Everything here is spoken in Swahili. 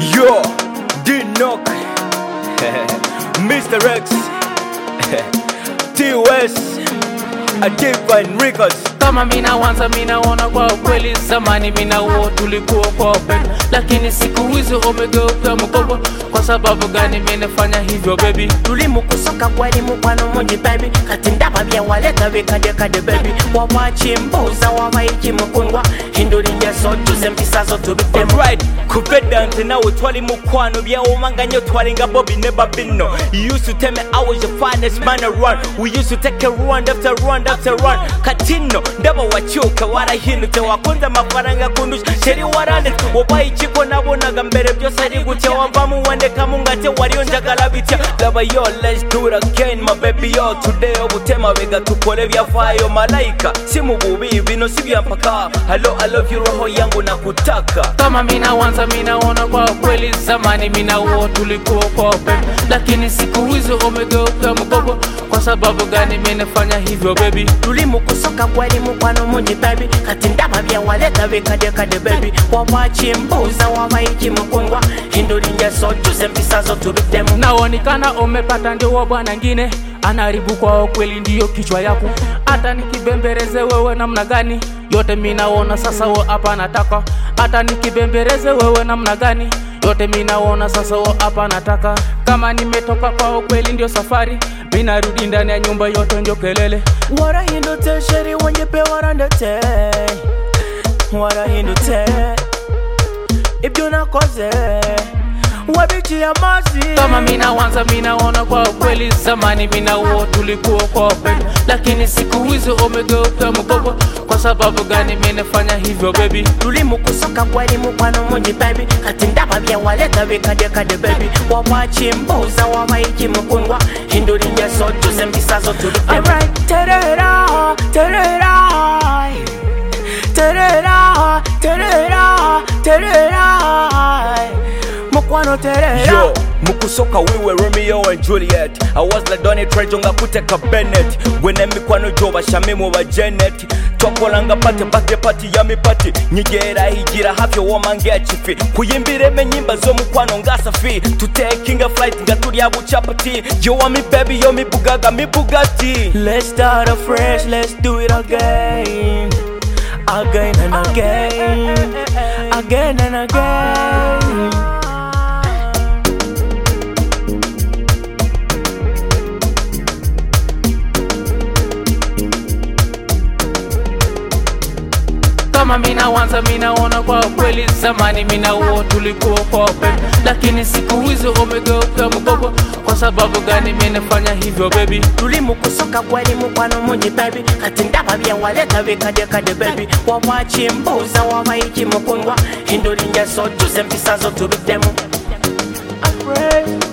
Yo, D-Knock, Mr. X, T-West, a Divine Records. kama minawanza minaona kwa ukweli zamani minauo tulikuwa kwa upendo lakini siku hizi umegeuka mkopo kwa sababu gani minafanya hivyo bebi tulimukusoka gwali mukwano mungi baby kati ndaba byewaleka bikadekade baby wawakimbuuza wabayiki mukundwa hindura ingeso tuze empisa zo tubitemu Alright, kubeda nze nawe twali mukwano byawomanga nnyo twalinga Bobby ne Babino You used to tell me I was your finest man around We used to take a run after run after run Katino ndaba wakyuka warahindutse wakunze amafaranga kundusha sheri waranditse wabaye ikiko nabonaga mbere byose ari gutya wavamu wandekamu ngate wariyo njagala bitya laba yo let's do it again my baby yo today obutema bega tukole byafaayo malayika si mu bubi bino si bya mpaka halo I love you roho yangu nakutaka kama minawanza minaona kwa ukweli zamani minauo tulikuwa kwa upendo lakini siku hizi umegeuka mkopo kwa sababu gani minafanya hivyo bebi tulimukusoka gwali mukwano mungi baby kati ndaba byewaleka bikadekade baby wawakimbuuza wabayiki mukundwa hindura ingeso tuze empisa zo tubitemu naonekana umepata ndio bwana ngine anaharibu kwa ukweli ndiyo kichwa yako hata nikibembereze wewe namna gani yote minaona sasa wo hapa nataka hata nikibembereze wewe namna gani yote minaona sasa wo hapa nataka kama nimetoka kwa ukweli ndio safari minarudi ndani ya nyumba yote ndio kelele warahindutse sheri wongepe warandetse warahindutse ibyo nakoze wabiciye amazi kama minawanza minaona kwa ukweli zamani minauo tulikuwa kwa upendo lakini siku hizi umegeuka mkopo kwa sababu gani minafanya hivyo bebi tulimukusoka gwali mukwano mungi baby kati ndaba byewaleka bikadekade baby wawakimbuuza wabayiki mukundwa hindura ingeso tuze empisa zo tubitemu terera terera terera terera terera mukwano terera Yo, mukusoka we were Romeo and Juliet I was like Donny Trejo nga kuteka Bennett gwene mikwano gyo bashamimu ba Janet twakolanga pate pate pati ya mipati nyigera higira hafi womange ya chifi kuyimbiremo enyimba z'omukwano nga safi tutekinga flight nga tulya buchapati yo wa mi baby yo mi bugaga mi bugatti Let's start afresh, let's do it again. Again and again. Again and again. kama minawanza minaona kwa ukweli zamani minauo tulikuwa kwa upendo lakini siku hizi umegeuka mkopo kwa sababu gani minafanya hivyo bebi tulimukusoka gwali mukwano mungi baby kati ndaba byewaleka bikadekade baby wawakimbuuza wabayiki mukundwa hindura ingeso tuze empisa zo tubitemu Afraid.